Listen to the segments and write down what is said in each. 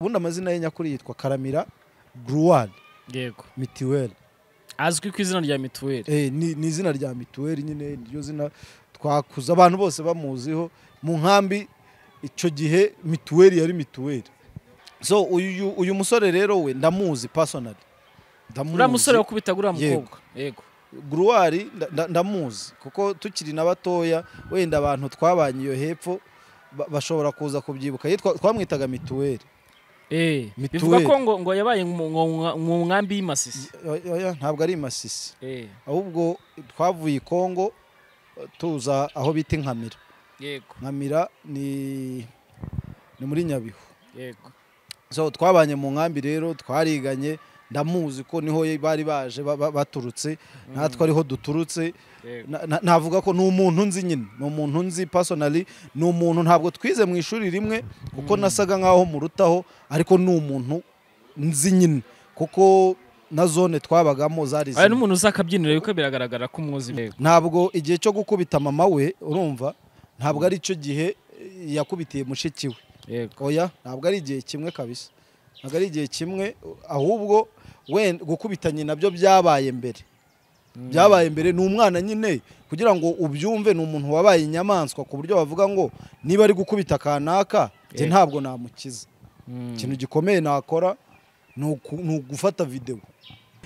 ubundi amazina ye nyakuri yitwa karamira gruwari yego mituweli azwi ku izina rya mituweli Eh, ni ni izina rya mituweli nyine niryo zina twakuza abantu bose bamuziho mu nkambi icyo gihe mituweli yari mituweli so uyu uyu musore rero we ndamuzi personally ndamuzi uriya musore wo kubita uriya Yego. mukobwa yego gruwari nda- nda- ndamuzi kuko tukiri na batoya wenda abantu twabanye iyo hepfo ba- bashobora kuza kubyibuka Yitwa- twamwitaga mituweli Eh, Mituweli. bivuga ko ngo ngo yabaye mu- mu- mu nkambi y'imasisi Oya, oya, ntabwo ari masisi Eh, ahubwo twavuye i kongo eh, tuza aho bita inkamira yego nkamira ni ni muri nyabihu yego so twabanye mu nkambi rero twariganye ndamuzi ko niho bari baje ba- ba- baturutse natwe ariho duturutse yego Na- na- navuga ko ni umuntu nzi nyine ni umuntu nzi personally ni umuntu ntabwo twize mu ishuri rimwe kuko nasaga nkaho murutaho ariko ni umuntu nzi nyine kuko na zone twabagamo zari aya zimwe. n'umuntu uzi akabyiniro yuko biragaragara ko umuzi yego ntabwo igihe cyo gukubita mama we urumva ntabwo ari cyo gihe eh, yakubitiye mushiki we yego oya ntabwo ari igihe kimwe kabisa ntabwo ari igihe kimwe uh, ahubwo wenda gukubita nyina byo byabaye mbere byabaye mbere ni umwana nyine kugira ngo ubyumve ni umuntu wabaye inyamaswa ku buryo bavuga ngo niba ari gukubita kanaka njye Yego. ntabwo namukiza Mm. ikintu gikomeye nakora ni uku- ni ugufata videwo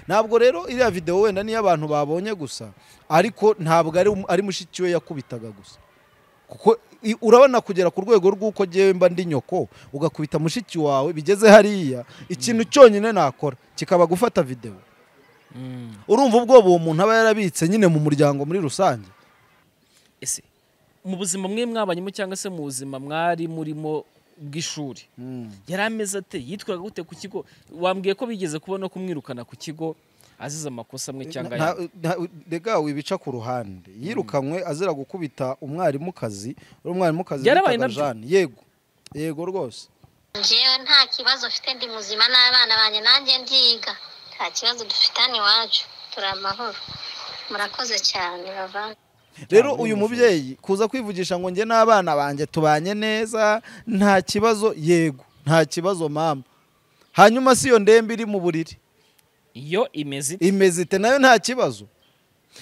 ntabwo rero iriya videwo wenda niyo abantu babonye gusa ariko ntabwo ari ari mushiki we yakubitaga gusa kuko i- urabona kugera ku rwego rw'uko ngewe mba ndi nyoko ugakubita mushiki wawe bigeze hariya ikintu cyonyine nakora kikaba gufata videwo Mm. urumva ubwoba uwo muntu aba yarabitse nyine mu muryango muri rusange ese mu buzima mwe mwabanyemo cyangwa se mu buzima mwari murimo bw'ishuri yari ameze ate yitwaga gute ku kigo wambwiye ko bigeze kubona kumwirukana ku kigo azize amakosa amwe cyangwa Nta- ayandi nta- rega wibica ku ruhande yirukanywe azira gukubita umwarimukazi uri umwarimukazi Byarabaye witwaga nabyo? Jeanne. yego yego rwose njyewe nta kibazo mfite ndi muzima n'abana banjye nanjye ndiga nta kibazo dufite hano iwacu turi amahoro murakoze cyane bavanga rero Ntabwo uyu ari mubyeyi kuza kwivugisha ngo njye n'abana banjye tubanye neza nta kibazo yego nta kibazo mama hanyuma si iyo ndembe iri mu buriri iyo imeze ite imezite nayo nta kibazo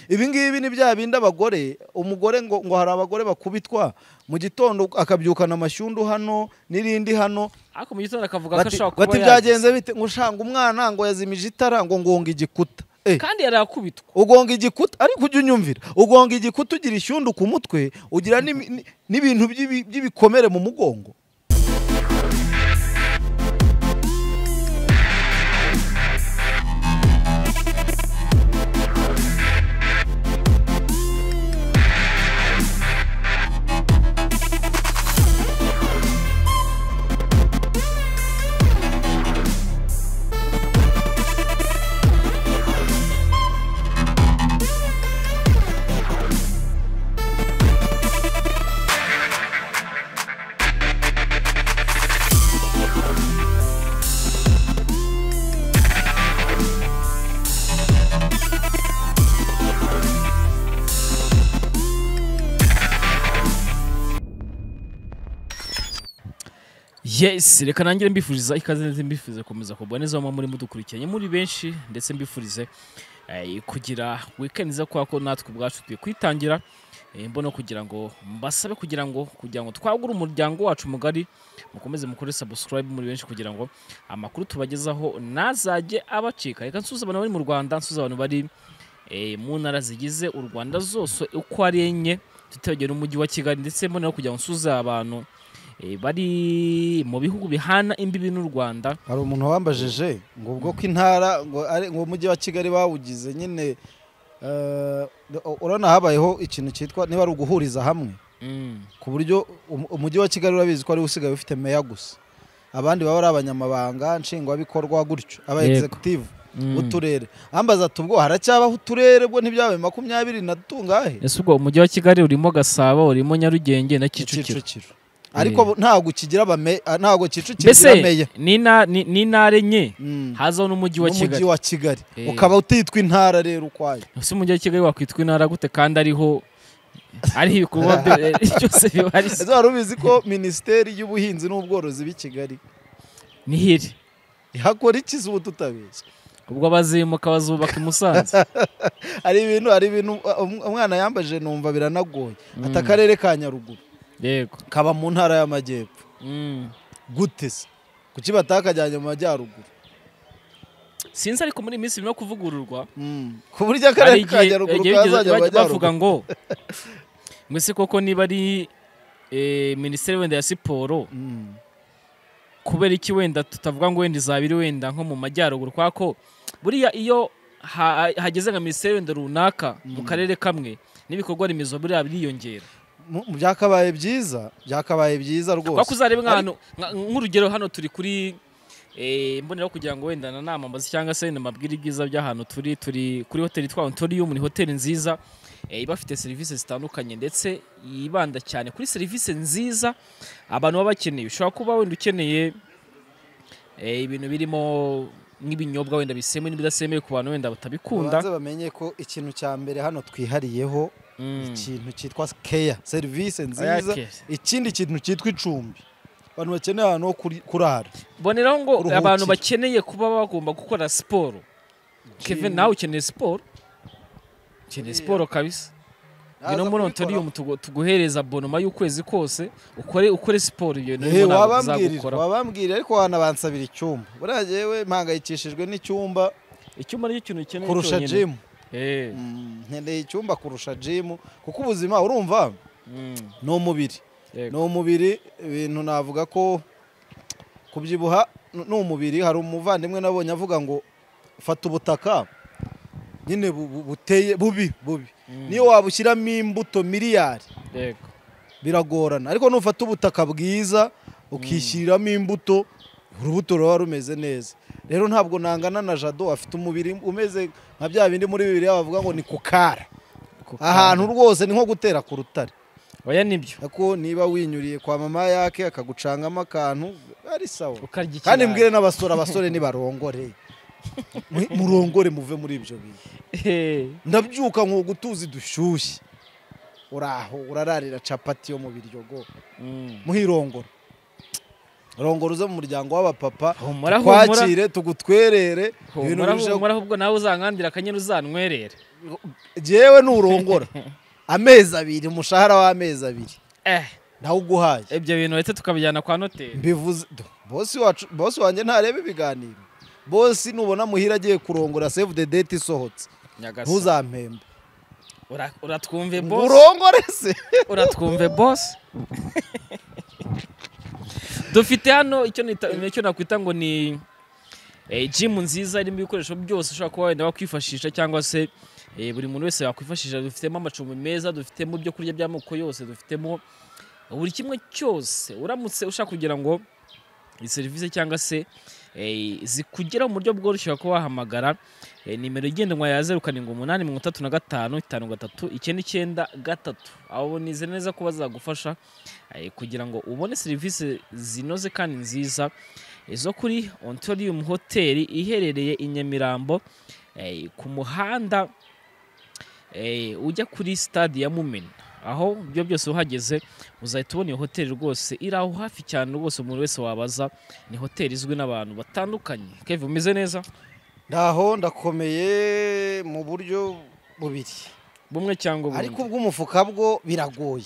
ibi ngibi ni bya bindi abagore umugore ngo ngo hari abagore bakubitwa mu gitondo akabyukana amashyundu hano n'irindi hano ariko mu gitondo akavuga ko bati ashobora bati kuba yagize byagenze bite ngo ushanga umwana ngo yazimije itara ngo ngonga igikuta Eh, kandi yari akubitwa ugonga igikuta ariko ujya unyumvira ugonga igikuta ugira ishyundu ku mutwe ugira n'imi- ni- n'ibintu by'ibi- by'ibikomere mu mugongo yes reka nangire mbifuriza ikaze ndetse mbifurize gukomeza kugwa neza aho muri mudukurikiranye muri benshi ndetse mbifurize eh, kugira weekend nziza kubera ko natwe ubwacu tugiye kwitangira Eh, mbona kugira ngo mbasabe kugira ngo kugira ngo twagure umuryango wacu mugari mukomeze mukore subscribe muri benshi kugira ngo amakuru tubagezaho ntazajye abacika reka nsuze abantu bari mu rwanda nsuze abantu bari eh, mu ntara zigize u rwanda zose uko ari enye tutibagiwe n'umujyi wa kigali ndetse mbona no kugira ngo nsuze abantu eh, bari mu bihugu bihana imbibi n'u rwanda hari umuntu wambajije ngo ubwo ko intara ngo ari ngo umujyi wa kigali bawugize nyine eh, urabona habayeho ikintu cyitwa niba ari uguhuriza hamwe Mm, ku buryo um- umujyi wa kigali urabizi ko ari usigaye ufite meya gusa abandi baba ari abanyamabanga nshingwabikorwa gutyo aba Yego. executive mm. b'uturere ambaza ati ubwo haracyabaho uturere bwo ntibyabaye makumyabiri na tungahe ese ubwo umujyi wa kigali urimo gasabo urimo nyarugenge na kicukiro kicukiro ariko bo- ntabwo kigira abame- ah, ntabwo kicukiro mbese kigira meya ni ina- ni- ni intara enye Mm. hazaho n'umujyi wa n'umujyi kigali wa kigali Eh. ukaba utitwa intara rero ukwayo ese umujyi wa kigali wakwitwa intara gute kandi ariho ariho ibikorwa byo- byose bihari ese wari ubizi ko minisiteri y'ubuhinzi n'ubworozi b'i kigali nihiri yakora iki ubu tutabizi ubwo abazimuka bazubaka i musanze hari ibintu hari ibintu um- umwana yambaje numva biranagoye ati akarere ka nyaruguru yego kaba mu ntara y'amajyepfo Mm. gute se kuki batakajyanye mu majyaruguru sinzi ariko muri iyi minsi birimo kuvugururwa Mm. ku buryo hari akarere ka igihe nyaruguru igihe kazajya mu bajya bavuga majyaruguru ngo ngo ese koko niba ari eh, minisiteri wenda ya siporo Mm. kubera iki wenda tutavuga ngo wenda izaba iri wenda nko mu majyaruguru kubera ko buriya iyo ha- hageze nka minisiteri wenda runaka mu karere kamwe n'ibikorwa remezo buriya biriyongera Mu- mu byakabaye byiza byakabaye byiza kubera ko rwose uzareba nk'ahantu nka- nk'urugero hano turi kuri eh, mboneraho kugira ngo wenda na namamaze cyangwa se wenda mabwire ibyiza by'ahantu turi turi kuri hoteli twa Ontorium ni hoteli nziza eh, iba ifite serivisi zitandukanye ndetse yibanda cyane kuri serivisi nziza abantu baba bakeneye ushobora kuba wenda ukeneye eh, ibintu birimo nk'ibinyobwa wenda bisembuye n'ibidasembuye ku bantu wenda batabikunda babanze bamenye ko ikintu cya mbere hano twihariyeho Mm. ikintu cyitwa keya serivisi nziza Care. ikindi kintu cyitwa icumbi abantu bakeneye ahantu ho kuri- kurara boneraho ngo Kuruhukira. abantu bakeneye kuba bagomba gukora siporo Kevin nawe ukeneye siporo Iya. ukeneye siporo kabisa Naza ngwino muri kubikora. ontorium tugu- tuguhereza bonoma y'ukwezi kose ukore ukore siporo ibyo bintu Eh, nibwo ntabwo wabambwirira tuzagukora wabambwirira ariko wanabansabira icyumba buriya yewe mpangayikishijwe n'icyumba icyuma nicyo kintu ukeneye kurusha cyonyine. jimu Eh, Mm, nkeneye icyumba kurusha jimu kuko ubuzima urumva mm, ni umubiri yego. ni umubiri ibintu navuga ko kubyibuha n- ni umubiri hari umuvandimwe nabonye avuga ngo fata ubutaka nyine bu- bu- buteye bubi bubi Mm, niyo wabushyiramo imbuto miliyari yego. biragorana ariko nufata ubutaka bwiza ukishyiriramo imbuto urubuto ruba rumeze neza rero ntabwo nangana na jado afite umubiri umeze nka bya bindi muri bibiri bavuga ngo ni kukara Kuko- ahantu rwose ni nko gutera ku rutare oya nibyo ariko niba winyuriye kwa mama yake akagucangamo akantu ari sawa ukarya ikirayi. kandi mbwire n'abasore abasore nibarongore Mu- murongore muve muri ibyo bintu Eh, ndabyuka nkuga utuzi dushyushye uraho urararira capati yo mu biryogo mm. muhirongora rongora uze mu muryango w'abapapa Humura, tukwakire tugutwerere ibintu Humura, birusheho humura, ahubwo nawe uzankandira akanyene uzankwerere jewe nurongora amezi abiri umushahara w'amezi abiri eh ndawuguhaye ibyo bintu bahita tukabijyana kwa noteri mbivuze do- bosi wacu bosi wanjye ntareba ibiganiro bosi nubona muhira agiye kurongora save the date isohotse Nyagasani. ntuzampembe Ura- uratwumve boss urongore se uratwumve boss dufite hano icyo nita- icyo nakwita ngo ni eh, gym nziza irimo ibikoresho byose ushobora kuba wenda wakwifashisha cyangwa se eh, buri muntu wese yakwifashisha dufitemo amacumbi meza dufitemo ibyo kurya by'amoko yose dufitemo buri kimwe cyose uramutse ushaka kugira ngo iyi serivisi cyangwa se eh, zikugera mu buryo bworoshye kuba wahamagara Eh, nimero igendanwa ya zeru karindwi umunani mirongo itatu na gatanu itanu gatatu icyenda icyenda gatatu abo nize neza ko bazagufasha eh, kugira ngo ubone serivisi zinoze kandi nziza eh, zo kuri ontorium hoteli iherereye i nyamirambo eh, ku muhanda eh, ujya kuri stade ya mumena aho ibyo byose uhageze uzahita ubona iyo hoteli rwose iri aho hafi cyane rwose umuntu wese wabaza ni hoteli izwi n'abantu batandukanye keve umeze neza ndaho ndakomeye mu buryo bubiri bumwe cyangwa ubundi ariko ubw'umufuka bwo biragoye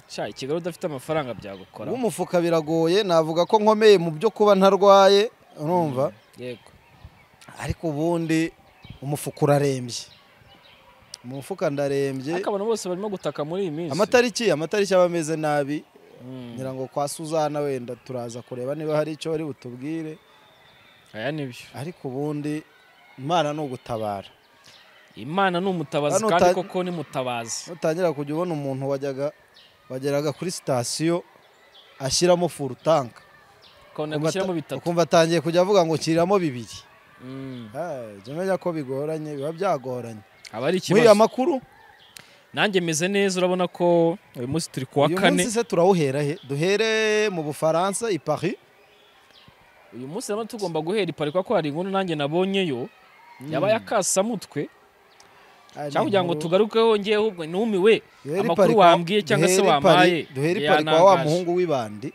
sha i kigali udafite amafaranga byagukora ubw'umufuka biragoye navuga ko nkomeye mu byo kuba ntarwaye urumva yego ariko ubundi umufuka urarembye umufuka ndarembye ariko abantu bose barimo gutaka muri iyi minsi amatariki amatariki aba ameze nabi Mm, ngira ngo kwa suzana wenda turaza kureba niba hari icyo bari butubwire aya nibyo ariko ubundi imana ni ugutabara imana ni umutabazi Hano kandi uta- koko ni mutabazi utangira kujya ubona umuntu wajyaga wageraga kuri sitasiyo ashyiramo furu tanka ukabona gushyiramo bitatu ukumva atangiye kujya avuga ngo nshyiramo bibiri Mm, Hey, jya umenya ko bigoranye biba byagoranye aba ari muri aya ikibazo makuru nanjye meze neza urabona ko uyu munsi turi kuwa uyu kane munsi se turawuhera he duhere mu bufaransa i paris uyu munsi rero tugomba guhera ipari kuko hari inkuru nanjye nabonyeyo yabaye akasamutwe cyangwa kugira ngo tugarukeho ngewe ubwo numiwe Duhere i amakuru Paris kwa- wambwiye cyangwa se duhere i Paris- wampaye duhere i yari Paris kwa wa yantangaje. muhungu w'ibandi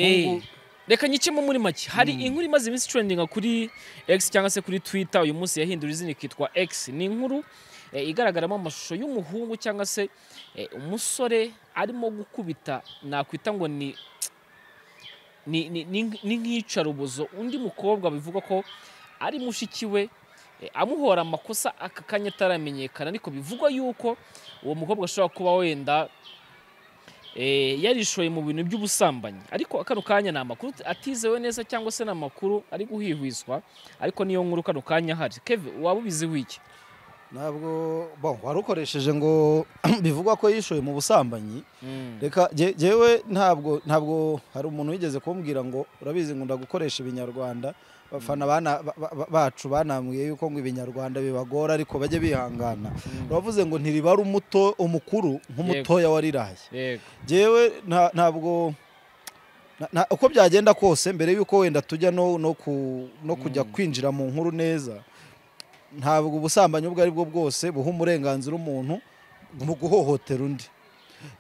Eh, Mungu- reka nyicemo muri make hari inkuru imaze iminsi trendinga kuri X cyangwa se kuri Twitter uyu munsi yahindura izina ikitwa X ni inkuru eh, igaragaramo amashusho y'umuhungu cyangwa se eh, umusore arimo gukubita nakwita ngo ni ni ni- ni- ni nk'iyicarubozo undi mukobwa bivuga ko ari mushiki we eh, amuhora amakosa aka kanya ataramenyekana ariko bivugwa yuko uwo mukobwa ashobora kuba wenda eh, yarishoye mu bintu by'ubusambanyi ariko kano kanya ni amakuru atizewe neza cyangwa se ni amakuru ari guhihwiswa ariko niyo nkuru kano kanya hari keve waba ubiziho iki ntabwo bon, warukoresheje ngo bivugwa ko yishoye mu busambanyi reka jye- jyewe ntabwo ntabwo hari umuntu wigeze kumbwira ngo urabizi ngo ndagukoresha ibinyarwanda abafana bana- ba- ba- bacu banambwiye yuko ngo ibinyarwanda bibagora ariko bajye bihangana uravuze ngo ntiribara umuto umukuru nk'umutoya wariraye yego jyewe nta- ntabwo na- na- uko byagenda kose mbere yuko wenda tujya no no ku- no kujya kwinjira mu nkuru neza ntabwo ubusambanyi ubwo ari bwo bwose buha umurenganzira umuntu mu guhohotera undi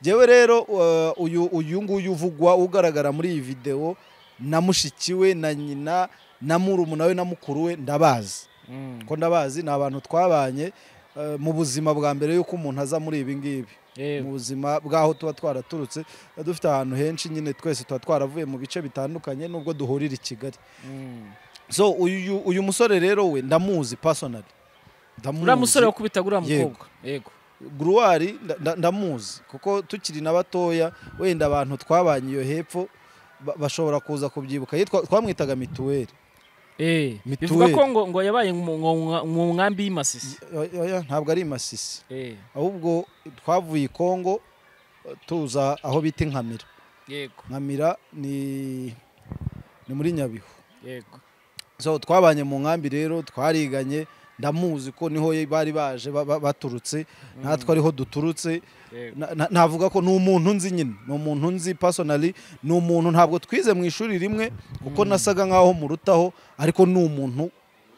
jyewe rero uh, uyu uyu nguyu uvugwa ugaragara muri iyi videwo na mushiki we na nyina na murumuna we na mukuru we ndabazi Mm. ko ndabazi ni abantu twabanye uh, mu buzima bwa mbere yuko umuntu aza muri ibi ngibi mu Yego. buzima bw'aho tuba twaraturutse tuba dufite ahantu henshi nyine twese tuba twaravuye mu bice bitandukanye nubwo duhurira i kigali Mm. so uyu, uyu musore rero we ndamuzi personally ndamuzi uriya musore wakubitaga uriya Yego. mukobwa yego gruwari nda- nda- ndamuzi kuko tukiri na batoya wenda abantu twabanye iyo hepfo ba- bashobora kuza kubyibuka Ye twa- twamwitaga mituweli Eh, Mituweli. bivuga ko ngo, ngo yabaye mu mu- mu nkambi y'imasisi Oya, oya, ntabwo ari masisi Eh, ahubwo twavuye i kongo tuza aho bita inkamira yego nkamira ni ni muri nyabihu yego so twabanye mu nkambi rero twariganye ndamuzi ko niho bari baje ba- ba- baturutse natwe ariho duturutse yego Na- na- navuga ko ni umuntu nzi nyine ni umuntu nzi personally ni umuntu ntabwo twize mu ishuri rimwe kuko nasaga nkaho murutaho ariko ni umuntu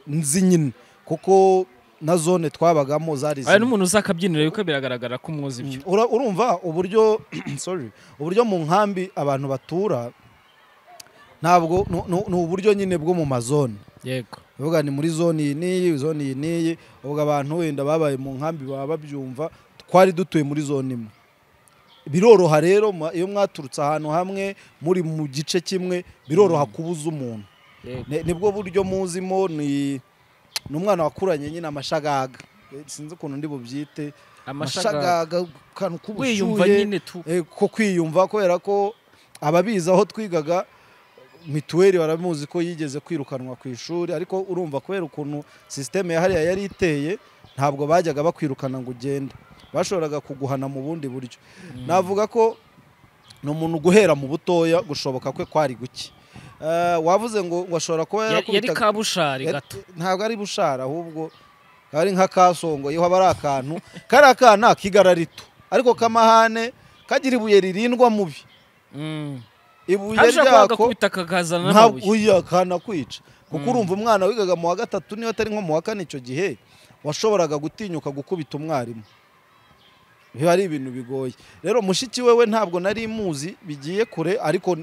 nzi nyine kuko na zone twabagamo zari aya zimwe. n'umuntu uzi akabyiniro yuko biragaragara ko umwoza ibyo Ura- urumva uburyo sorry uburyo mu nkambi abantu batura ntabwo ni- ni ni uburyo nyine bwo mu mazone yego bivuga ni muri zone iyi n'iyi zone iyi n'iyi ubwo abantu wenda babaye mu nkambi baba babyumva twari dutuye muri zone imwe biroroha rero mwa- iyo mwaturutse ahantu hamwe muri mu gice kimwe biroroha kubuza umuntu yego Ni- nibwo buryo muzimo ni ni umwana wakuranye nyine amashagaga Eh, sinzi ukuntu ndi bubyite amashagaga amashagaga akantu k'ubushyuhe wiyumva nyine tu Eh, ko kwiyumva kubera ko ababizi aho twigaga mituweli baramuzi ko yigeze kwirukanwa ku ishuri ariko urumva kubera ukuntu sisiteme ya hariya yari iteye ntabwo bajyaga bakwirukana ngo ugende bashoboraga kuguhana mu bundi buryo navuga ko ni umuntu guhera mu butoya gushoboka kwe kwari guke Eh, wavuze ngo ngo ashobora kuba Ya- yari yarakubitaga- kabushari Yari- gato ntabwo ari bushara ahubwo kaba ari nka kasongo iyo haba ari akantu kariya kana kigara rito ariko kamahane kagira ibuye ririndwa mubi Mm. ibuye hashobora kwaga ryako kubita kakazana ntabwo n'amabuye uya kanakwica kuko Mm. urumva umwana wigaga mu wa gatatu niba atari nko mu wa kane icyo gihe washoboraga gutinyuka gukubita umwarimu biba ari ibintu bigoye rero mushiki we we ntabwo nari muzi bigiye kure ariko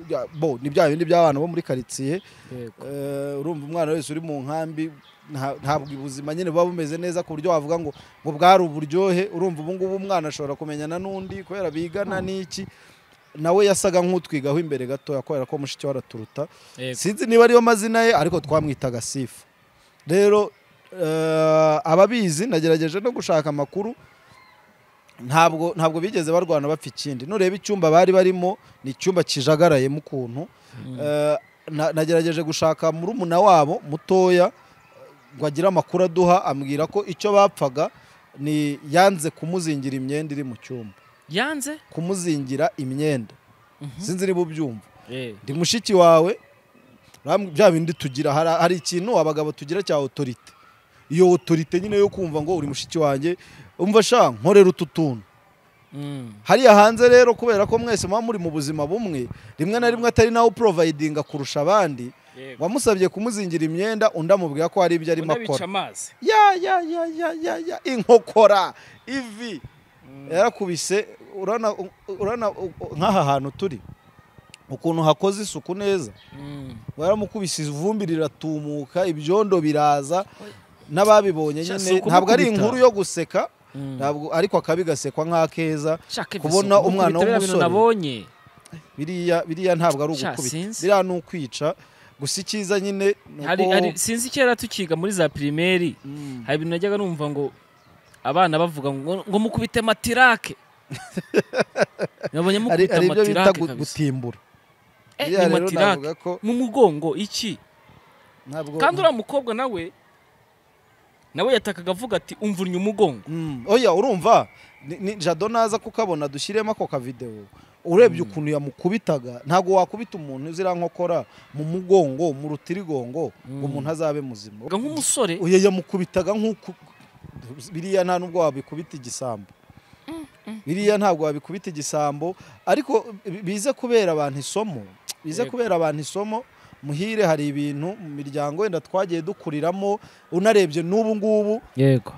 ya- bo ni bya bindi by'abana bo muri karitsiye Yego. Eh, urumva umwana wese uri mu nkambi nta- ntabwo ubuzima nyine buba bumeze neza ku buryo wavuga ngo ngo bwari uburyohe urumva ubu ngubu umwana ashobora kumenyana n'undi kubera bigana n'iki nawe yasaga nk'utwigaho imbere gatoya kubera ko mushiki we araturuta Yego. sinzi niba ariyo mazina ye ariko twamwitaga sifa rero eh, ababizi nagerageje no gushaka amakuru ntabwo ntabwo bigeze barwana bapfa ikindi nureba icyumba bari barimo ni icyumba kijagarayemo ukuntu Eh, na- nagerageje gushaka murumuna wabo mutoya eh, ngo agire amakuru aduha ambwira ko icyo bapfaga ni yanze kumuzingira imyenda iri mu cyumba yanze kumuzingira imyenda sinzi niba ubyumva Eh, ndi mushiki wawe uram- bya bindi tugira hari, hari ikintu abagabo tugira cya otorite iyo otorite nyine yo kumva ngo uri mushiki wanjye umva sha nkorera utu tuntu mm. hariya hanze rero kubera ko mwese muba muri mu buzima bumwe rimwe na rimwe atari nawe uprovayidinga kurusha abandi Yego. wamusabye kumuzingira imyenda undi amubwira ko hari ibyo arimo Ubona bica akora amazi ya ya ya ya ya ya inkokora ivi yarakubise urana urana nk'aha hantu turi ukuntu hakoze isuku neza baramukubise ivumbi riratumuka ibyondo biraza n'ababibonye Sha, nyine si ukumukubita. ntabwo ari inkuru yo guseka ntabwo ariko akabi gasekwa nk'akeza kubona umwana w'umusore. nabonye biriya biriya ntabwo ari Sha, ugukubita sinzi. biriya ni ukwica gusa icyiza nyine ni hari uko- hari sinzi kera tukiga muri za pirimeri Mm. hari ibintu najyaga numva ngo abana bavuga ngo ngo mukubite matirake nabonye hari mukubita hari ibyo bita matirake gu- kabisa gutimbura Eh, biriya ni rero matirake navuga ko mu mugongo iki ntabwo kandi uriya mukobwa nawe nawe yatakaga avuga ati umvunnye umugongo Mm. oya urumva ni- ni jado naza kukabona dushyiremo ako kavidewo urebye ukuntu yamukubitaga ntabwo wakubita umuntu uzira nkokora mu mugongo mu rutirigongo ngo umuntu azabe muzima Vuga nk'umusore oya yamukubitaga nk'uko biriya nta nubwo wabikubita igisambo biriya ntabwo wabikubita igisambo ariko bi- bize kubera abantu isomo bize Yego. kubera abantu isomo muhire hari ibintu mu miryango wenda twagiye dukuriramo unarebye n'ubu ngubu yego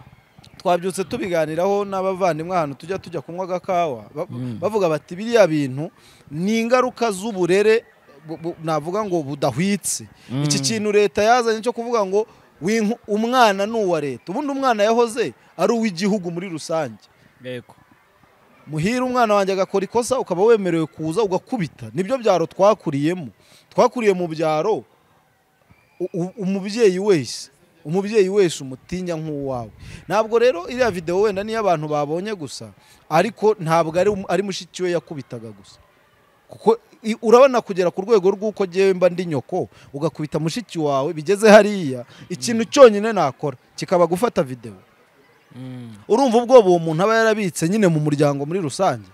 twabyutse tubiganiraho n'abavandimwe ahantu tujya tujya kunywa agakawa ba- Mm. bavuga bati biriya bintu ni ingaruka z'uburere bu- bu- navuga ngo budahwitse iki kintu leta yazanye cyo kuvuga ngo "Winku- umwana ni uwa leta ubundi umwana yahoze ari uw'igihugu muri rusange yego muhira umwana wanjye agakora ikosa ukaba wemerewe kuza ugakubita nibyo byaro twakuriyemo twakuriye mu byaro u- u- umubyeyi wese umubyeyi wese umutinya nk'uwawe ntabwo rero iriya videwo wenda niyo abantu babonye gusa ariko ntabwo ari um- ari mushiki we yakubitaga gusa kuko i- urabona kugera ku rwego rw'uko ngewe mba ndi nyoko ugakubita mushiki wawe bigeze hariya ikintu cyonyine nakora kikaba gufata videwo Mm. urumva ubwoba uwo muntu aba yarabitse nyine mu muryango muri rusange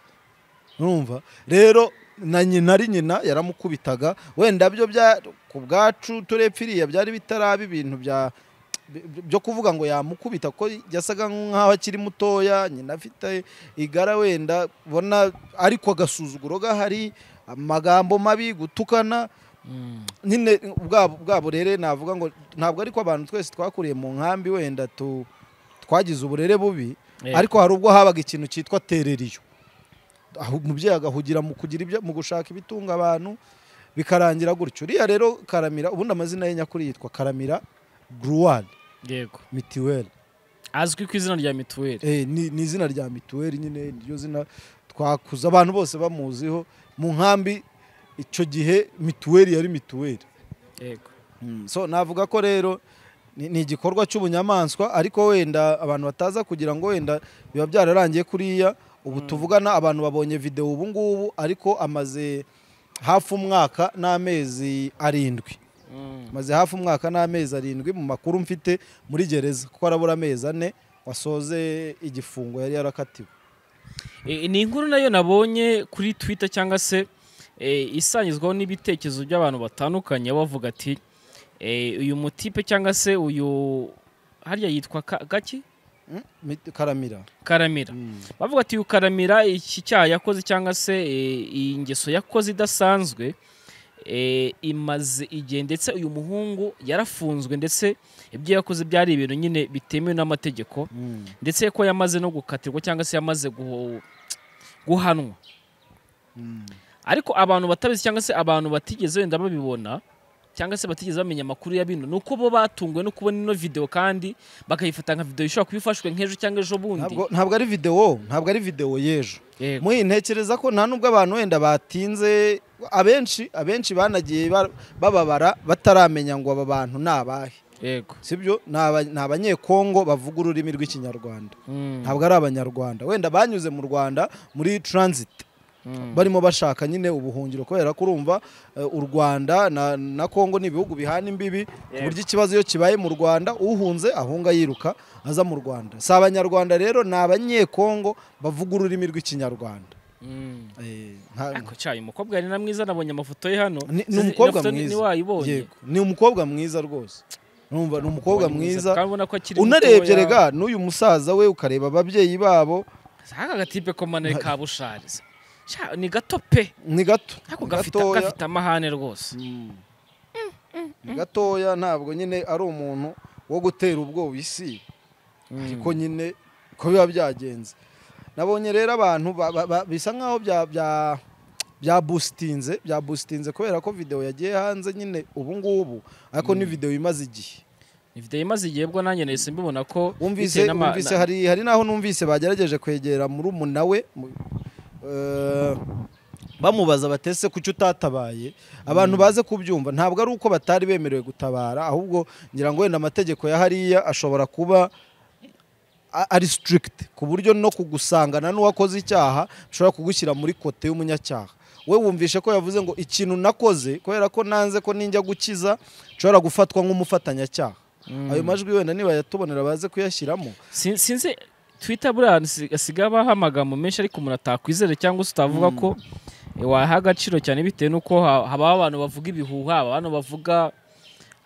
urumva rero na nyina ari nyina yaramukubitaga wenda byo bya ku bwacu turepfa iriya byari bitaraba ibintu bya bi- byo kuvuga ngo yamukubita ko yasaga nk'aho akiri mutoya nyina afite igara wenda ubona ariko agasuzuguro gahari amagambo mabi gutukana Mm. nyine bwabo bwabo rero navuga ngo ntabwo ariko abantu twese twakuriye mu nkambi wenda tu twagize uburere bubi Eh. ariko hari ubwo habaga ikintu cyitwa tereriyo aho umubyeyi agahugira mu kugira ibyo mu gushaka ibitunga abantu bikarangira gutyo uriya rero karamira ubundi amazina ye nyakuri yitwa karamira gruwari yego mituweli azwi ku izina rya mituweli Eh, ni ni izina rya mituweli nyine niryo zina twakuze abantu bose bamuziho mu nkambi icyo gihe mituweli yari mituweli yego Mm, so navuga ko rero ni ni igikorwa cy'ubunyamaswa ariko wenda abantu bataza kugira ngo wenda biba byararangiye kuriya ubu tuvugana abantu babonye videwo ubu ngubu ariko amaze hafi umwaka n'amezi arindwi Mm. maze hafi umwaka n'amezi arindwi mu makuru mfite muri gereza kuko arabura amezi ane wasoze igifungo yari yarakatiwe E, ni inkuru nayo nabonye kuri twitter cyangwa se e, isangizwaho n'ibitekerezo by'abantu batandukanye bavuga ati e, uyu mutipe cyangwa se uyu harya yitwa Ka- gaki Mm, mit- karamira karamira Mm. bavuga ati uyu karamira iki cyaha yakoze cyangwa se e, iyi ngeso yakoze idasanzwe e, imaze igihe ndetse uyu muhungu yarafunzwe ndetse ibyo yakoze byari ibintu nyine bitemewe n'amategeko Mm. ndetse ko yamaze no gukatirwa cyangwa se yamaze guho- guhanwa Mm. ariko abantu batabizi cyangwa se abantu batigeze wenda babibona cyangwa se batigeze bamenya amakuru ya bino ni uko bo batunguwe no kubona ino videwo kandi bakayifata nka videwo ishobora kuba ifashwe nk'ejo cyangwa ejo bundi Ntabwo- ntabwo ari videwo ntabwo ari videwo y'ejo Yego. muyi ntekereza ko nta nubwo abantu wenda batinze abenshi abenshi banagiye ba- bababara bataramenya ngo aba bantu ni abahe yego sibyo ni aba- ni abanyekongo bavuga ururimi rw'ikinyarwanda Mm, ntabwo ari abanyarwanda wenda banyuze mu rwanda muri transit mm, barimo bashaka nyine ubuhungiro kubera ko urumva eh, u rwanda na, na kongo ni ibihugu bihana imbibi ku buryo ikibazo iyo kibaye mu rwanda uhunze ahunga yiruka aza mu rwanda si abanyarwanda rero ni abanyekongo bavuga ururimi rw'ikinyarwanda mm. Eh, nta- Ariko cyayi umukobwa yari na mwiza nabonye amafoto ye hano ni ni Sinzi- umukobwa nafoto ni- mwiza niwayibonye Yego, ni umukobwa mwiza rwose numva ni umukobwa mwiza kandi ubona ko akiri unarebye mutoya. rega n'uyu musaza we ukareba ababyeyi babo aka gatipe ko manari kabushariza Sha, ni gato pe ni gato ariko ni gafite gatoya. gafite amahane rwose ni gatoya ntabwo nyine ari umuntu wo gutera ubwoba isi ariko nyine ko biba byagenze nabonye rero abantu ba- ba- ba- bisa nk'aho bya- bya- byabusitinze byabusitinze kubera ko videwo yagiye hanze nyine ubu ngubu ariko ni videwo imaze igihe Ni video imaze igihe bwo nanjye nahise mbibona ko wumvise bitewe n'ama- wumvise na- hari hari n'aho numvise bagerageje kwegera murumuna we mu- eh, bamubaza batese kuki utatabaye abantu baze kubyumva ntabwo ari uko batari bemerewe gutabara ahubwo ngira ngo wenda amategeko ya hariya ashobora kuba a- ari strict ku buryo no kugusangana n'uwakoze icyaha bishobora kugushyira muri kote y'umunyacyaha we wumvishe ko yavuze ngo ikintu nakoze kubera ko nanze ko ninjya gukiza nshobora gufatwa nk'umufatanyacyaha ayo majwi wenda nibayatubonera baze kuyashyiramo Sin- sinzi twita buriya hasi- hasigaye habaho amagambo menshi ariko umuntu atakwizera cyangwa se utavuga ko eh, waha agaciro cyane bitewe n'uko ha- habaho abantu bavuga ibihuha haba abantu bavuga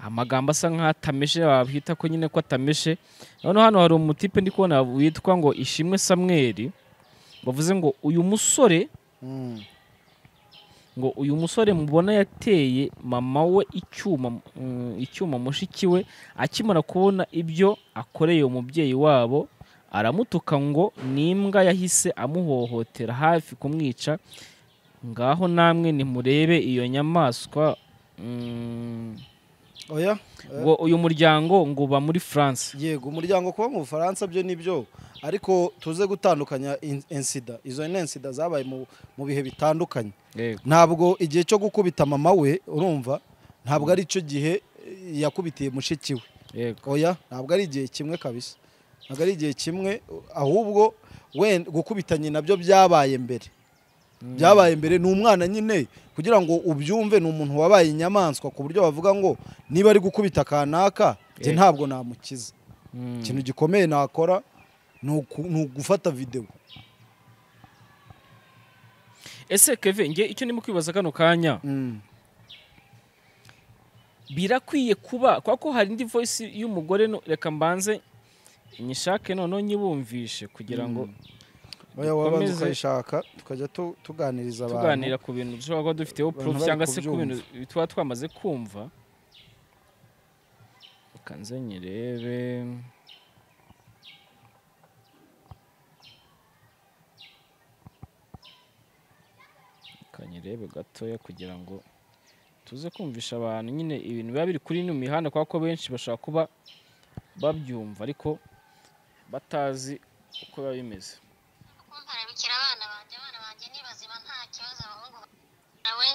amagambo asa nk'atameshe babwita ko nyine ko atameshe noneho hano hari umutipe ndi kubona witwa ngo ishimwe samweri bavuze ngo uyu musore Mm. ngo uyu musore mubona yateye mama we icyuma mm, icyuma mushiki we akimara kubona ibyo akoreye umubyeyi wabo aramutuka ngo ni imbwa yahise amuhohotera hafi kumwica ngaho namwe nimurebe iyo nyamaswa mm, oya ngo uyu muryango ngo uba muri france yego umuryango kuba mu bufaransa byo nibyo ariko tuze gutandukanya in- insida izo ni insida zabaye mu, mu bihe bitandukanye ntabwo igihe cyo gukubita mama we urumva ntabwo ari cyo gihe eh, yakubitiye mushiki we yego oya ntabwo ari igihe kimwe kabisa ntabwo ari igihe kimwe uh, ahubwo wenda gukubita nyina byo byabaye mbere byabaye mbere ni umwana nyine kugira ngo ubyumve ni umuntu wabaye inyamaswa ku buryo bavuga ngo niba ari gukubita kanaka njye Eh. ntabwo namukiza Mm. ikintu gikomeye nakora ni uku- ni ugufata videwo ese keve nge icyo ndimo kwibaza kano kanya Mm. birakwiye kuba kuko ko hari indi voice y'umugore no- reka mbanze nyishake noneho nyibumvishe kugira ngo oya wabanza Dukomeze. ukayishaka tukajya tu- tuganiriza abantu tuganira ku bintu dushobora kuba dufiteho Abantu proof bari cyangwa se ku kubyumva. bintu tuba twamaze kumva reka nze nyirebe reka nyirebe gatoya kugira ngo tuze kumvisha abantu nyine ibintu biba biri kuri ino mihanda kubera ko benshi bashobora kuba babyumva ariko batazi uko biba bimeze kumparabikira abana banjye abana banjye ni bazima nta kibazo abahungu nawe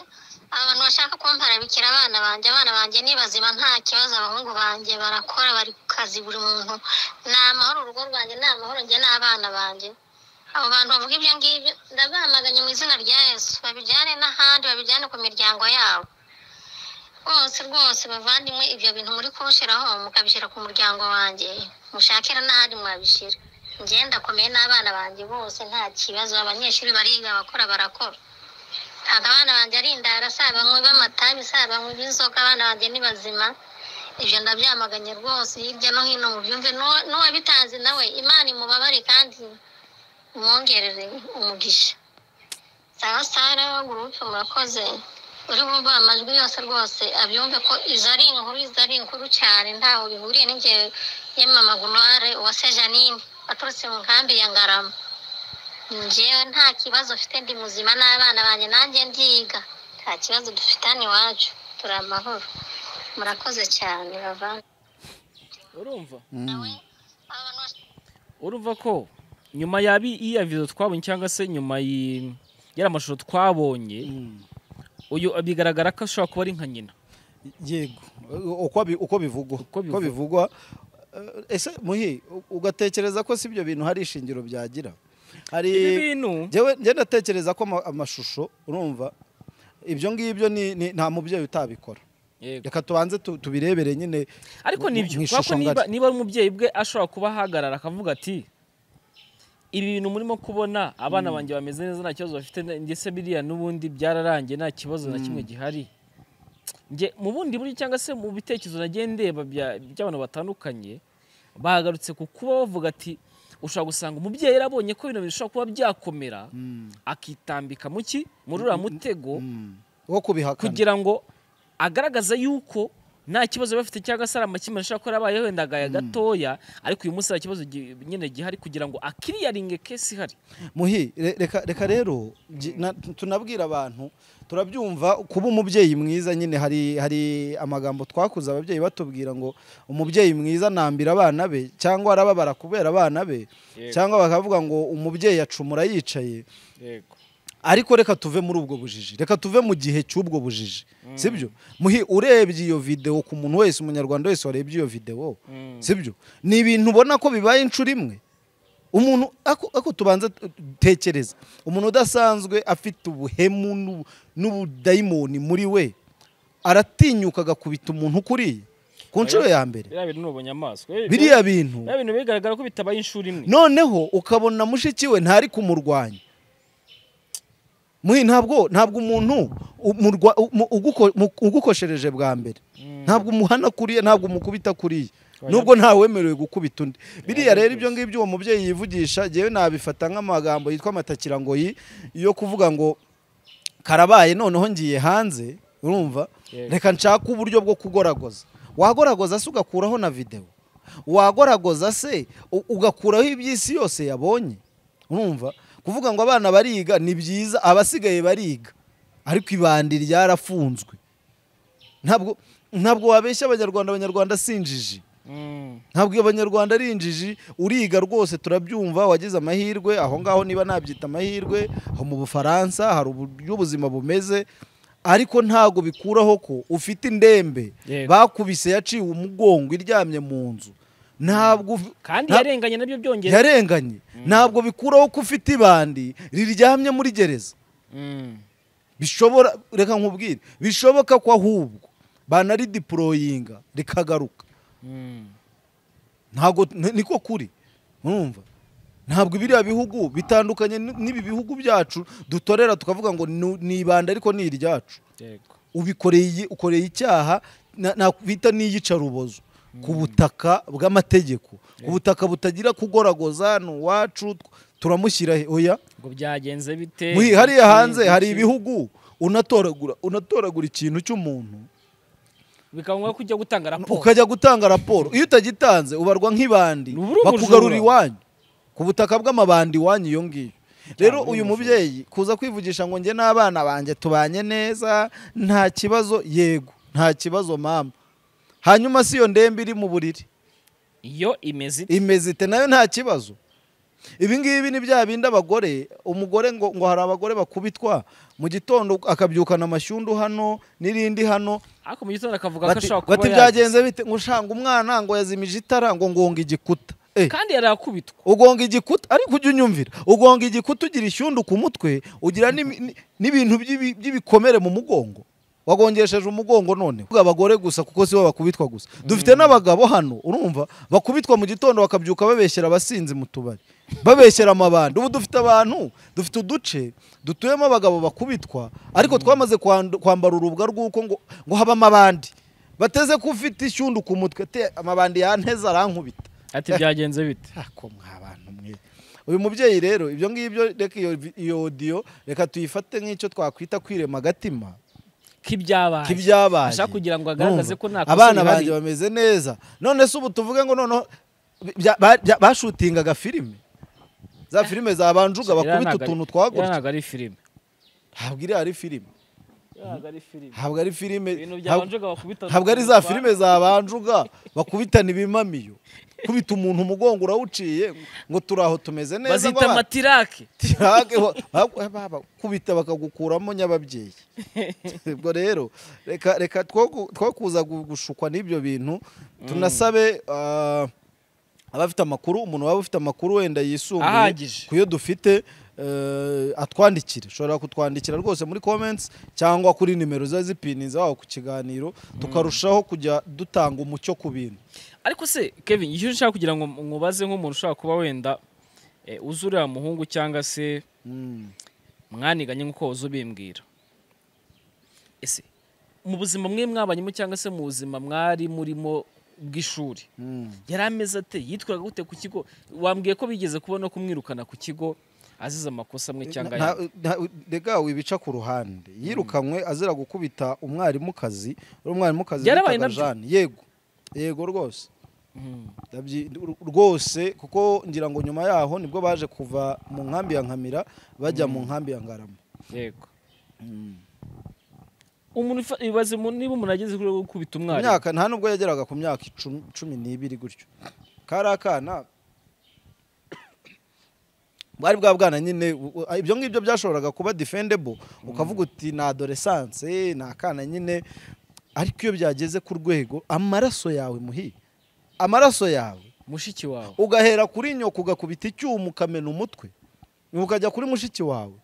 abantu bashaka kumparabikira abana banjye abana banjye ni bazima nta kibazo abahungu banjye barakora bari ku kazi buri muntu ni amahoro urugo rwanjye ni amahoro njye n'abana banjye abo bantu bavuga ibyo ngibyo ndabamaganye mu izina rya yesu babijyane n'ahandi babijyane ku miryango yabo rwose rwose bavandimwe ibyo bintu muri kubishyiraho mukabishyira ku muryango wanjye mushakira n'ahandi mwabishyira njye ndakomeye n'abana banjye bose nta kibazo abanyeshuri bariga abakora barakora ntabwo abana banjye ari indara si abanywi b'amatabi si abanywi b'inzoga abana banjye ni bazima ibyo ndabyamaganye rwose hirya no hino mu byumve n'uwa- n'uwabitanze nawe imana imubabare kandi imwongerere umugisha sawa sara gurupe murakoze uri bumva amajwi yose rwose abyumve ko izo ari inkuru izo ari inkuru cyane ntaho bihuriye n'ingihe yamama gunoire uwase janine waturutse mu nkambi ya ngarama njyewe nta kibazo mfite ndi muzima n'abana banjye nanjye ndiga nta kibazo dufitanye iwacu turi amahoro murakoze cyane bavanga urumva Mm. abantu bose urumva ko nyuma ya bi- iya video twabonye cyangwa se nyuma y'i- y'amashusho twabonye Mm. uyu bigaragara ko ashobora kuba ari nka nyina yego uko bi- uko bivugwa Uko uko bivugwa. bivugwa Eh, ese muhi u- ugatekereza ko si ibyo bintu hari ishingiro byagira ibi hari bintu Njyewe- njye ndatekereza ko ama- amashusho urumva ibyo ngibyo ni- ni- nta mubyeyi utabikora Yego. reka tubanze tu- tubirebere nyine ariko mu- nibyo mu kubera ko ishusho niba ngari. niba ari umubyeyi bwe ashobora kuba ahagarara akavuga ati ibi bintu murimo kubona abana banjye bameze neza nta kibazo bafite na- ndetse biriya n'ubundi byararangiye nta kibazo na kimwe gihari Njye, mu bundi buryo cyangwa se mu bitekerezo nagiye ndeba bya- by'abantu batandukanye bagarutse ku kuba bavuga ati ushobora gusanga umubyeyi yarabonye ko bino bintu bishobora kuba byakomera akitambika mu ki muri uriya mutego wo kubihakana kugira ngo agaragaze yuko nta kibazo bafite cyangwa se ari amakimbirane ashobora kuba yarabaye wenda agaya gatoya ariko uyu munsi hari ikibazo gi- nyine gihari kugira ngo akiriyaringe kesi ihari muhi re- reka reka rero gi- na- tunabwira abantu turabyumva kuba umubyeyi mwiza nyine hari hari amagambo twakuze ababyeyi batubwira ngo umubyeyi mwiza anambira abana be cyangwa arababara kubera abana be Yego. cyangwa bakavuga ngo umubyeyi acumura yicaye ariko reka tuve muri ubwo bujiji reka tuve mu gihe cy'ubwo bujiji sibyo muhi urebye iyo videwo ku muntu wese umunyarwanda wese warebye iyo videwo Mm. sibyo ni ibintu ubona ko bibaye inshuro imwe umuntu ako ako tubanza t- tekereza umuntu udasanzwe afite ubuhemu n'ubu- n'ubudayimoni muri we aratinyuka agakubita umuntu ukuriye ku nshuro ya mbere biriya bintu nubonye amaso biriya bintu biriya bintu bigaragara ko bitabaye inshuro imwe noneho ukabona mushiki we ntari kumurwanya Muhi, ntabwo ntabwo umuntu umurwa- umu- uguko- mu- ugukoshereje bwa mbere ntabwo umuhana kuriye ntabwo umukubita kuriye nubwo ntawemerewe gukubita undi biriya rero ibyo ngibyo uwo mubyeyi yivugisha ngewe nabifata nk'amagambo yitwa amatakira ngo yi yo kuvuga ngo karabaye noneho ngiye hanze urumva Yego. reka nshake uburyo bwo kugoragoza wagoragoza se ugakuraho na videwo wagoragoza se u- ugakuraho iby'isi yose yabonye urumva kuvuga ngo abana bariga ni byiza abasigaye bariga ariko ibandi ryarafunzwe ntabwo ntabwo wabeshya abanyarwanda abanyarwanda si injiji Mm. ntabwo abanyarwanda ari injiji uriga rwose turabyumva wagize amahirwe aho ngaho niba nabyita amahirwe aho mu bufaransa hari uburyo ubuzima bumeze ariko ntabwo bikuraho ko ufite indembe Yego. bakubise yaciwe umugongo iryamye mu nzu ntabwo kandi nta- yarenganye nabyo byongera yarenganye ntabwo bikuraho ko ufite ibandi riryamye muri gereza Mm. bishobora reka nkubwire bishoboka ko ahubwo banaridipuroyinga rikagaruka Mm. ntabwo ni- niko kuri urumva ntabwo biriya bihugu bitandukanye n- n'ibi bihugu byacu dutorera tukavuga ngo ni- ni ibanda ariko ni iryacu Yego. ubikoreye ukoreye icyaha na- nakwita n'iyicarubozo ku butaka bw'amategeko ubutaka butagira kugoragoza ni uwacu tw- turamushyira he oya ngo byagenze bite Muri- hariya Iki, hanze hari iki. ibihugu unatoragura unatoragura ikintu cy'umuntu bikaba ngombwa ko ujya gutanga raporo ukajya gutanga raporo iyo utagitanze ubarwa nk'ibandi Ni uburi bakugarura ubujura. iwanyu ku butaka bw'amabandi iwanyu iyo ngiyo rero Cyangwa uyu ubujura. mubyeyi kuza kwivugisha ngo njye n'abana banjye tubanye neza nta kibazo yego nta kibazo mama hanyuma si iyo ndembe iri mu buriri iyo imeze ite imezite nayo nta kibazo ibi ngibi ni bya bindi abagore umugore ngo ngo hari abagore bakubitwa mu gitondo akabyukana amashyundu hano n'irindi hano ariko mu gitondo akavuga ko bati ashobora kuba bati yagize. byagenze bite ngo ushanga umwana ngo yazimije itara ngo ngonga igikuta Eh, kandi yarakubitwa ugonga igikuta ariko ujya unyumvira ugonga igikuta ugira ishyundu ku mutwe ugira n'imi- ni- n'ibintu by'ibi- by'ibikomere mu mugongo wagongesheje umugongo none Ubwo abagore gusa kuko si bo bakubitwa gusa dufite n'abagabo hano urumva bakubitwa mu gitondo bakabyuka babeshyera abasinzi mu tubari babeshyera amabandi ubu dufite abantu dufite uduce dutuyemo abagabo bakubitwa ariko twamaze kwandu- kwambara urubwa rw'uko ngo ngo habe amabandi bateze ko ufite ishyundu ku mutwe te amabandi yanteze arankubita ati byagenze bite ako mwa bantu mwe uyu mubyeyi rero ibyo ngibyo reka iyo vi- iyo odiyo reka tuyifate nk'icyo twakwita kwirema agatima k'ibyabaye k'ibyabaye ashaka kugira ngo agaragaze Urumva? ko nta kosa abana rihari. banjye bameze neza none se ubu tuvuge ngo noneho bya- ba- bya- bashutingaga filime za filime zabanjuga Iriya bakubita ntabwo ari- utuntu iriya twagutse ntabwo ari filime ntabwo iriya ari filime ntabwo ari filime ibintu ntabwo- byabanjuga bakubita ntabwo ari za filime zabanjuga bakubitana ibimamiyo kubita umuntu umugongo urawuciye ngo turi aho tumeze neza ngo bazita abana- matirake Tirage wa- wa- wa- wa- kubita bakagukuramo nyababyeyi ubwo rero reka reka two ku- two kuza gu- gushukwa n'ibyo bintu tunasabe ah, abafite amakuru umuntu waba ufite amakuru wenda yisumbuye Ahagije. ku yo dufite eh, atwandikire ushobora kutwandikira rwose muri comments cyangwa kuri nimero ziba zipiniza wawe ku kiganiro tukarushaho kujya dutanga umucyo ku bintu ariko se kevin icyo nshaka kugira ngo mubaze nk'umuntu ushobora kuba wenda eh, uzi uriya muhungu cyangwa se Mm. mwaniganye nk'uko wahoze ubimbwira ese mu buzima mwe mwabanyemo cyangwa se mu buzima mwari murimo bw'ishuri Mm. yari ameze ate yitwaga gute ku kigo wambwiye ko bigeze kubona kumwirukana ku kigo azize amakosa amwe cyangwa Na- ayandi na- rega wibica ku ruhande yirukanwe azira gukubita umwarimukazi uri umwarimukazi Byarabaye bitaga nabyo? Jeanne. yego yego rwose Mhm. Ndabyi- r- rwose kuko ngira ngo nyuma yaho nibwo baje kuva mu nkambi ya nkamira bajya mu nkambi ya ngarama yego Mm. umuntu ifa- ibaze mu- niba umuntu ageze kuri rwo gukubita umwarimu imyaka nta nubwo yageraga ku myaka icumi- cumi n'ibiri gutyo kari akana bwari bwa bwana nyine u- u- ibyo ngibyo byashoboraga kuba defendable ukavuga uti ni adoresanse ni akana nyine ariko iyo byageze ku rwego amaraso yawe muhi amaraso yawe mushiki wawe ugahera kuri nyoko ugakubita icyuma ukamena umutwe ukajya kuri mushiki wawe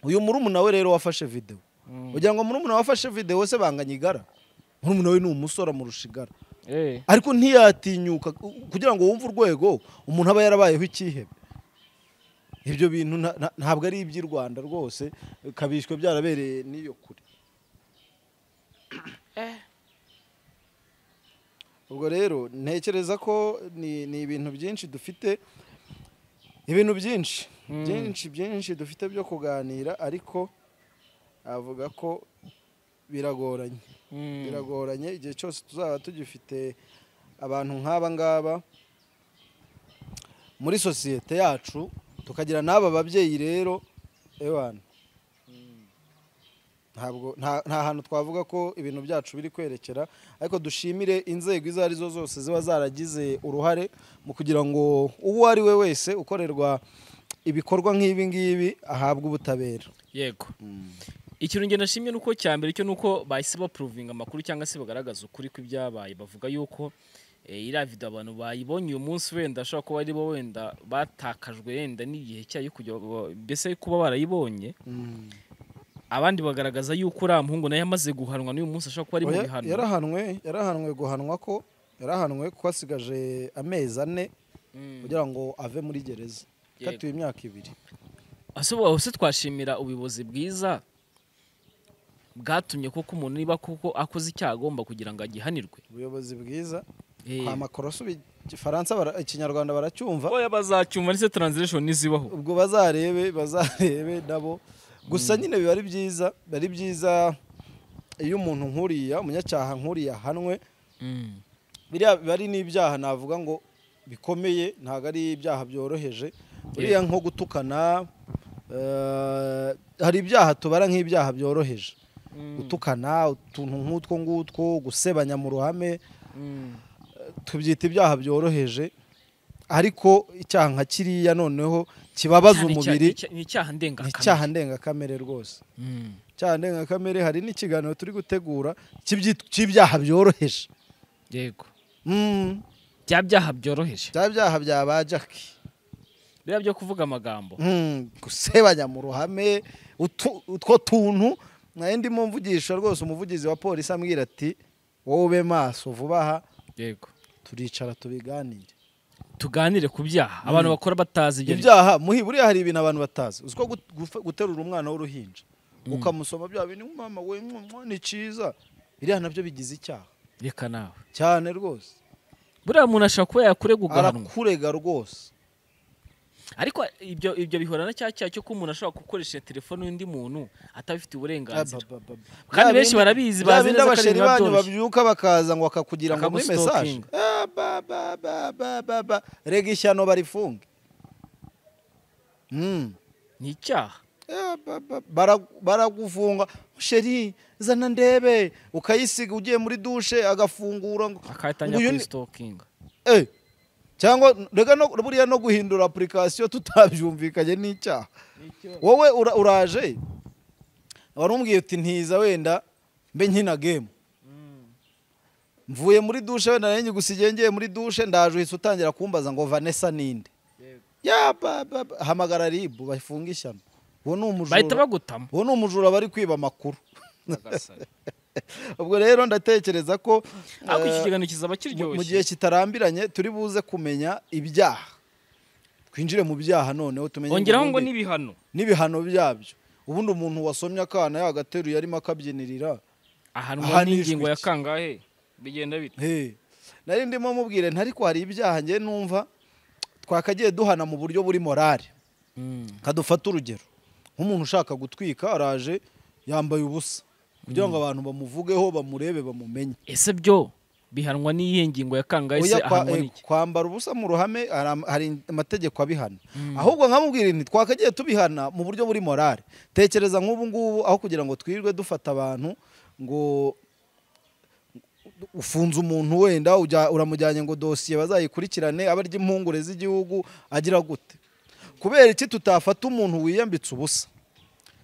uyu murumuna we rero wafashe videwo Mhm. ugira ngo murumuna wafashe videwo se banganya igara murumuna we ni umusore amurusha igara Eh, ariko ntiyatinyuka ku- kugira ngo wumve urwego umuntu aba yarabayeho ikihebe ibyo bintu nta- nta- ntabwo ari iby'i rwanda rwose kabishywe byarabereye n'iyo kure eh, ubwo rero ntekereza ko ni ni ibintu byinshi dufite ibintu byinshi Mm. byinshi byinshi dufite byo kuganira ariko avuga ko biragoranye mhm. biragoranye igihe cyose tuzaba tugifite abantu nk'aba ngaba muri sosiyete yacu tukagira n'aba babyeyi rero ewana ntabwo nta nta hantu twavuga ko ibintu byacu biri kwerekera ariko dushimire inzego izo ari zo zose ziba zaragize uruhare mu kugira ngo uwo ari we wese ukorerwa ibikorwa nk'ibi ngibi ahabwe ubutabera yego ikintu ngenda nashimye nuko cya mbere cyo nuko bahise bapuruvinga amakuru cyangwa se bagaragaza ukuri kw'ibyabaye bavuga yuko eh, iriya video abantu bayibonye uyu munsi wenda ashobora kuba ari bo wenda batakajwe wenda n'igihe cyayo kujya ba- mbese kuba barayibonye Mm. abandi bagaragaza yuko uriya muhungu nawe yamaze guhanwa n'uyu munsi ashobora kuba ari mu Oya, bihano yarahanwe yarahanwe guhanwa ko yarahanwe ko asigaje amezi ane Mm. kugira ngo ave muri gereza Yego. katiwe imyaka ibiri ese ubu hose twashimira ubuyobozi bwiza bwatumye koko umuntu niba koko akoze icyaha agomba kugira ngo agihanirwe ubuyobozi bwiza Eh, kwa makoroso igifaransa bara- ikinyarwanda baracyumva oya bazacyumva ndetse transition nizibaho ubwo bazarebe bazarebe nabo gusa nyine biba ari byiza biba ari byiza iyo umuntu nkuriya umunyacyaha nkuriya ahanwe Mm. biriya biba ari n'ibyaha navuga ngo bikomeye ntabwo ari ibyaha byoroheje buriya nko gutukana eh, hari ibyaha tubara nk'ibyaha byoroheje gutukana utuntu nk'utwo ngutwo gusebanya mu ruhame Mm. tubyita ibyaha byoroheje ariko icyaha nka kiriya noneho kibabaza Cyane icya- umubiri icya- ni icyaha ni ndengakamere icyaha ndengakamere rwose Mm. icyaha ndengakamere hari n'ikiganiro turi gutegura cy'ibyi- cy'ibyaha byoroheje yego Mm, bya byaha byoroheje bya byaha bya ba jaki biriya byo kuvuga amagambo Mm, gusebanya mu ruhame utu- utwo tuntu nayo ndimo mvugisha rwose umuvugizi wa polisi ambwira ati wowe ube maso vuba aha yego turicara tubiganire tuganire ku byaha abantu bakora batazi ibyo ari byo. ibyaha muhi buriya hari ibintu abantu batazi uziko gut- gufe- guterura umwana w'uruhinja ukamusoma bya bintu mama we mama, ni cyiza biriya nabyo bigize icyaha reka nawe cyane rwose buriya muntu ashobora kuba yakurega ugahanwa arakurega rwose ariko ibyo ibyo bihura na cya cyaha cyo ko umuntu ashobora gukoresha telefone y'undi muntu atabifitiye uburenganzira Abababa. Bya Kandi benshi bindi- barabizi, bya bazi bindi neza ko ari abasheri ibintu biba banyu byoroshye. babyuka bakaza ngo bakakugira ngo muri mesaje Bakagustokinga. rega ishyano barifunge Mm. ni icyaha Eh, ba- ba- bara- baragufunga sheri zana ndebe ukayisiga ugiye muri dushe agafungura ngo- akahita ngo ajya uyu kuri ni- sitokinga Eh, cyangwa rega no- buriya no guhindura apurikasiyo tutabyumvikanye n'icyaha wowe ura- uraje wari umbwiye uti ntiza wenda mbe nkina gemu mvuye muri dushe wenda nari nyigusigiye ngiye muri dushe ndaje uhise utangira kumbaza ngo vanessa ninde Ya, ba- ba- ba- hamagara ribu bafunge ishyano uwo ni bahita umujura bagutama uwo ni umujura bari kwiba amakuru ubwo rero ndatekereza ko ariko iki eh, kiganiro kizaba mu- mu kiryoshye gihe kitarambiranye turi buze kumenya ibyaha twinjire mu byaha noneho tumenye ongeraho ngo ubundi n'ibihano n'ibihano byabyo ubundi umuntu wasomye akana yagateruye arimo akabyinirira ahanwa Ahanishwa n'ingingo ya iki? kangahe bigenda bite he nari ndimo mubwire ntariko hari ibyaha njye numva twakagiye duhana mu buryo buri morale ka dufate urugero nk'umuntu ushaka gutwika araje yambaye ubusa kugira ngo abantu bamuvugeho bamurebe bamumenye ese byo bihanwa n'iyihe ngingo ya kangahe se Oya, kwa- ahanwa eh, n'iki kwambara ubusa mu ruhame hari am- hari amategeko abihana ahubwo nkamubwira nti twakagiye tubihana mu buryo buri morale tekereza nk'ubu ngubu aho kugira ngo twirirwe dufata abantu ngo ufunze umuntu wenda ujya- uramujyanye ngo dosiye bazayikurikirane aba arya impungure z'igihugu agira gute kubera iki tutafata umuntu wiyambitse ubusa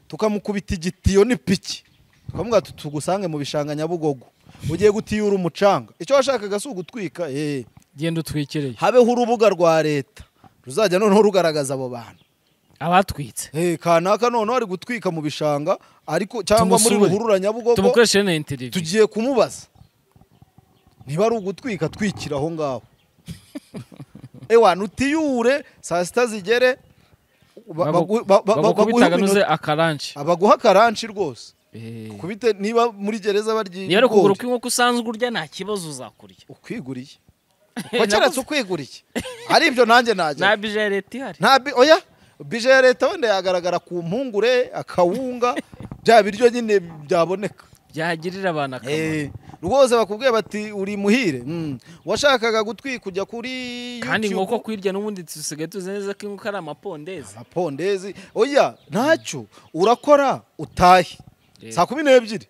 tukamukubita igitiyo n'ipiki tukavuga tuti tugusange mu bishanga nyabugogo ugiye gutiyura umucanga icyo washakaga si ugutwika eee genda utwikireye habeho urubuga rwa leta ruzajya noneho rugaragaza abo bantu abatwitse Eh, kanaka noneho ari gutwika mu bishanga ariko cyangwa muri Tumusure. ruhurura nyabugogo tumukoresheje na interiviyu tugiye kumubaza niba ari ugutwika twikira aho ngaho ewana utiyure saa sita zigere ba- bagu- ba- ba- ba- baguhe bagukubitaganuze iminota- akaranshi baguha akaranshi rwose Eh. kubite niba muri gereza barya niba ari ibigori, ukuguru kw'inkoko usanzwe urya nta kibazo uzakurya ukwiguriye wakeretse ukwiguriye ari ibyo nanjye najya nta bijareti ihari nta bi oya bije ya leta wenda yagaragara ku mpungure akawunga bya biryo nyine byaboneka byagirira abantu akamaro Eh, rwose bakubwiye bati uri muhire Mm. washakaga gutwika ujya kuri kandi YouTube. inkoko kwirya n'ubundi dusigaye tuzi neza ko inkoko ari amapondezi amapondezi oya ntacyo urakora utahe Eh. saa kumi n'ebyiri Ejo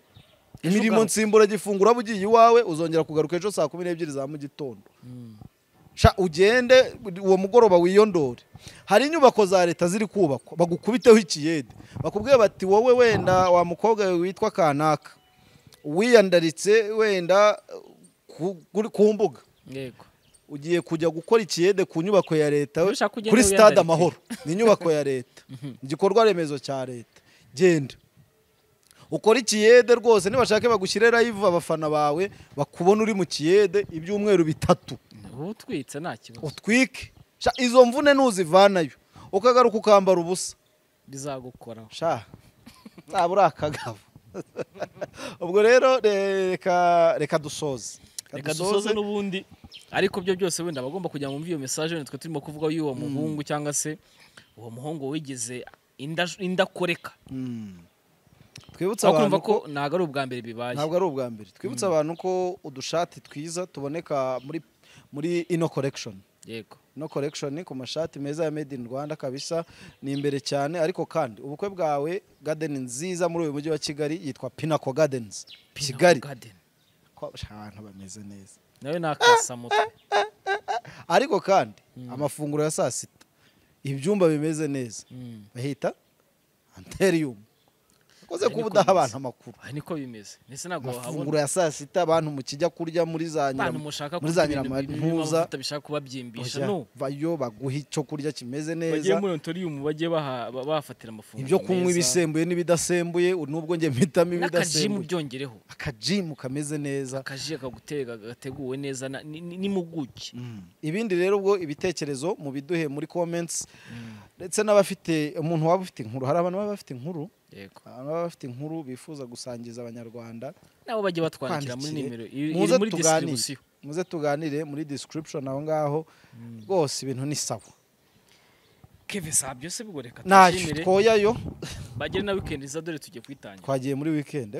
imirimo ugaruka. nsimburagifungo uraba ugiye iwawe uzongera kugaruka ejo saa kumi n'ebyiri za mu gitondo Sha ugende uwo mugoroba wiyondore hari inyubako za leta ziri kubakwa bagukubiteho ikiyede bakubwiye bati wowe wenda wa mukobwa we witwa kanaka wiyandaritse wenda ku, kuri- ku mbuga yego ugiye kujya gukora ikiyede ku nyubako ya leta Iyo ushaka ugende kuri stade wiyandarike. amahoro ni inyubako ya leta igikorwa remezo cya leta genda ukora ikiyede rwose nibashake bagushyire live abafana bawe bakubona uri mu kiyede ibyumweru bitatu uba utwitse nta kibazo utwike Sha, izo mvune ntuzivanayo ukagaruka ukambara ubusa bizagukoraho sha nzaba uri akagabo ubwo rero reka reka dusoze reka dusoze n'ubundi ariko byo byose wenda abagomba kujya mu iyo mesaje wenda twe turimo kuvuga y'uwo muhungu cyangwa se uwo muhungu wigeze inda- indakoreka Mm. twibutse aho kumva abantu ko ntabwo ari ubwa mbere bibaye ntabwo ari ubwa mbere twibutse abantu ko udushati twiza tuboneka muri muri ino korekishoni yego ino korekishoni ku mashati meza ya made in rwanda kabisa ni imbere cyane ariko kandi ubukwe bwawe gadeni nziza muri uyu mujyi wa kigali yitwa pinako gadenizi kigali Garden. ko abantu bameze neza nawe nakasa mutwe ariko kandi amafunguro ya saa sita ibyumba bimeze neza Mm. bahita anteriyumu akoze Ari kuba niko udaha bimeze. abantu amakuru aha niko bimeze ndetse ntabwo amafunguro wahabona ya saa sita abantu mukijya kurya muri za abantu nyiramu- mushaka muri kurya za ibintu birimo nyiramantuza amavuta bishaka kubabyimbisha Oya, no bayo baguha icyo kurya kimeze bagiye neza muri ontoriyumu bagiye baha- ba- bahafatira amafunguro ibyo kunywa meza. ibisembuye n'ibidasembuye nubwo njye mpitamo n'akajimu ibidasembuye byongereho akajimu kameze neza akaji kagutega gateguwe neza na- ni- ni- n'impuguke ibindi rero ubwo ibitekerezo mu biduhe muri comments ndetse n'abafite umuntu waba ufite inkuru hari abantu baba bafite inkuru yego abantu baba bafite inkuru bifuza gusangiza abanyarwanda nabo bajya batwandikira muri Twandikire. nimero iri iri muze muri tuganire distribution muze tuganire muri description aho ngaho rwose ibintu ni sawa keve saa byose ubwo reka ntacyo tubyemere twoyayo bagere na weekend iza dore tugiye kwitangira twagiye muri weekend